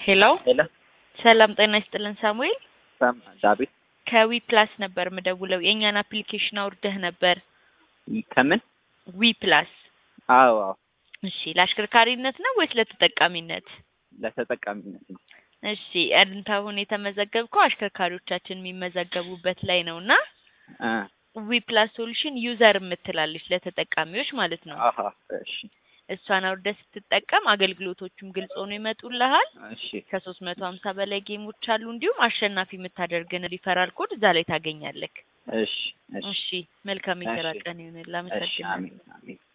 ሄሎ ሄሎ ሰላም ጤና ይስጥልን ሳሙኤል ሰም ዳዊት ከዊ ፕላስ ነበር ምደውለው የእኛን አፕሊኬሽን አውርደህ ነበር ከምን ዊ ፕላስ አዎ አዎ እሺ ለአሽከርካሪነት ነው ወይስ ለተጠቃሚነት ለተጠቃሚነት ነው እሺ አንተ አሁን የተመዘገብከው አሽከርካሪዎቻችን የሚመዘገቡበት ላይ ነው እና እ ዊ ፕላስ ሶሉሽን ዩዘር የምትላለች ለተጠቃሚዎች ማለት ነው አሀ እሺ እሷን አውርደህ ስትጠቀም አገልግሎቶቹም ግልጽ ሆኖ ይመጡልሃል እሺ ከሶስት መቶ ሀምሳ በላይ ጌሞች አሉ እንዲሁም አሸናፊ የምታደርግን ሪፈራል ኮድ እዛ ላይ ታገኛለህ እሺ እሺ እሺ መልካም የስራ እሺ። ቀን ይሁንልህ እሺ አመሰግናለሁ አሜን አሜን